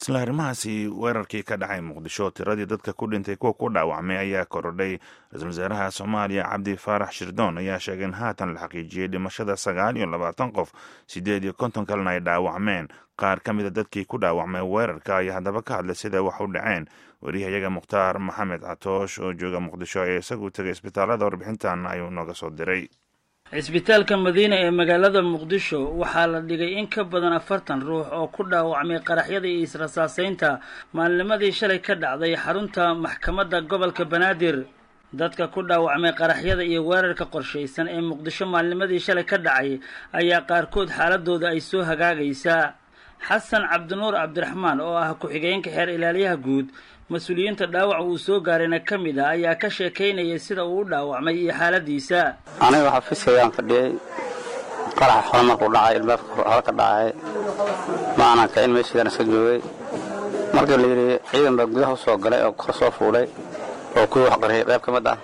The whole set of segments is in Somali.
isla arrimahaasi weerarkii ka dhacay muqdisho tiradii dadka ku dhintay kuwa ku dhaawacmay ayaa korodhay ra-iisul wasaaraha soomaaliya cabdi faarax shirdoon ayaa sheegay in haatan la xaqiijiyey dhimashada sagaal iyo labaatan qof siddeed iyo konton kalena ay dhaawacmeen qaar ka mida dadkii ku dhaawacmay weerarka ayaa haddaba ka hadlay sida wax u dhaceen wariyahayaga mukhtaar maxamed catoosh oo jooga muqdisho ee isagu tegay isbitaalada warbixintan ayuu nooga soo diray cisbitaalka madiina ee magaalada muqdisho waxaa la dhigay in ka badan afartan ruux oo ku dhaawacmay qaraxyada iyo israsaaseynta maalnimadii shalay ka dhacday xarunta maxkamadda gobolka banaadir dadka ku dhaawacmay qaraxyada iyo weerarka qorshaysan ee muqdisho maalnimadii shalay ka dhacay ayaa qaarkood xaaladooda ay soo hagaagaysaa xasan cabdinuur cabdiraxmaan oo ah ku-xigeenka xeer ilaaliyaha guud mas-uuliyiinta dhaawac uu soo gaarayna ka mid ah ayaa ka sheekaynayay sida uu u dhaawacmay iyo xaaladiisa aniga xafiiskaygaan fadhiyey qaraxa hore markuu dhacay ilbaabka hore ka dhacay ma aanan kicin meeshiidaan iska joogay markii la yidhi ciidan baa gudaha u soo galay oo kor soo fuulay oo kuwii wax qariyay qayb ka mid ah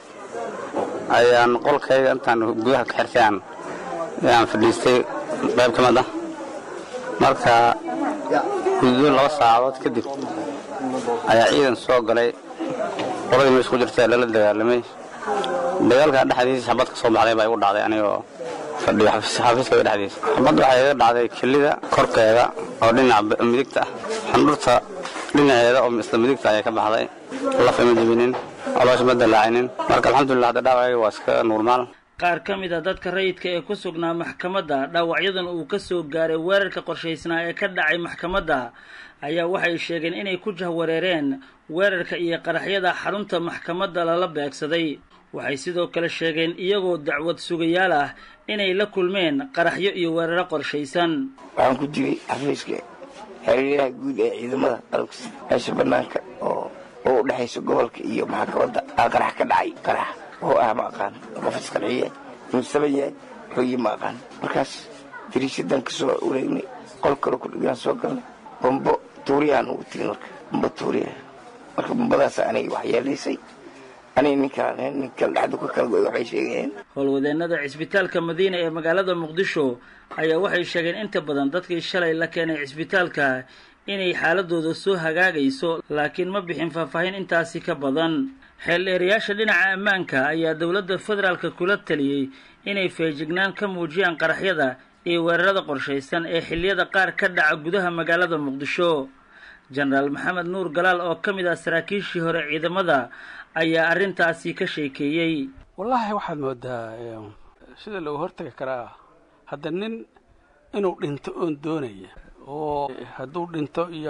ayaan qolkayga intaan gudaha ka xirtay aan fadhiistay qayb ka mid ah marka guddo laba saacadood kadib ayaa ciidan soo galay qoladii meesha ku jirta lala dagaalamay dagaalka dhexdiisa xabad ka soo baxday baa igu dhacday anigoo fadhiyo xafiiskayga dhexdiisa xabad waxay iga dhacday kelida korkeeda oo dhinaca midigta ah xandhurta dhinaceeda oo isla midigta ayaa ka baxday laf ima jebinin caloosha ma dalaacinin marka alxamdulilah hadda dhaawacayga waa iska nuurmaal qaar ka mid a dadka rayidka ee ku sugnaa maxkamadda dhaawacyadan uu ka soo gaaray weerarka qorshaysnaa ee ka dhacay maxkamadda ayaa waxay sheegeen inay ku jahwareereen weerarka iyo qaraxyada xarunta maxkamadda lala beegsaday waxay sidoo kale sheegeen iyagoo dacwad sugayaal ah inay la kulmeen qaraxyo iyo weeraro qorshaysan waxaan ku jiray xafiiska xeeryaha guud ee ciidamada dalkas meesha banaanka oo oo u dhexaysa gobolka iyo maxkamadda aa qarax ka dhacay qarax oo ah ma aqaan qof isqarxiye insaban yahay xooyi ma aqaan markaas dariishadan ka soo wareegnay qol kale ku dhigaan soo galnay bambo tuuriyaan ugu tegin marka bambo tuuriya marka bambadaas aniga wax yeelaysay aniga ninkaan ninka dhacda ku kala goy waxay sheegayeen howlwadeennada cisbitaalka madiina ee magaalada muqdisho ayaa waxay sheegeen inta badan dadkii shalay la keenay cisbitaalka inay xaaladooda soo hagaagayso laakiin ma bixin faahfaahin intaasi ka badan xeeldheerayaasha dhinaca ammaanka ayaa dowladda federaalka kula taliyey inay feejignaan ka muujiyaan qaraxyada iyo weerarada qorshaysan ee xilliyada qaar ka dhaca gudaha magaalada muqdisho jenaraal maxamed nuur galaal oo ka mid ah saraakiishii hore ciidamada ayaa arrintaasi ka sheekeeyey wallaahi waxaad moodaa sida looga hortagi karaa hadda nin inuu dhinto oon doonaya oo hadduu dhinto iyo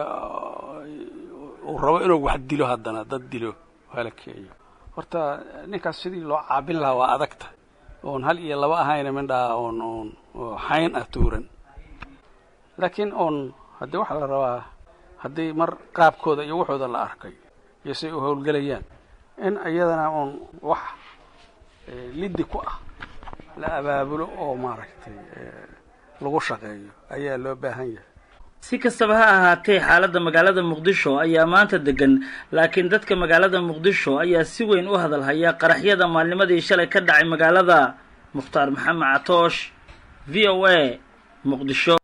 uu rabo inuu wax dilo haddana dad dilo halakeeyo horta ninkaas sidii loo caabin lahaa waa adagta oon hal iyo laba ahayna mindhaa oon oon xayn ah tuuran laakiin oon haddii waxaa la rabaa haddii mar qaabkooda iyo waxooda la arkay iyo say u howlgelayaan in iyadana oon wax liddi ku ah la abaabulo oo maaragtay lagu shaqeeyo ayaa loo baahan yahay si kastaba ha ahaatee xaaladda magaalada muqdisho ayaa maanta degan laakiin dadka magaalada muqdisho ayaa si weyn u hadal haya qaraxyada maalnimadii shalay ka dhacay magaalada mukhtaar maxamed catoosh v o a muqdisho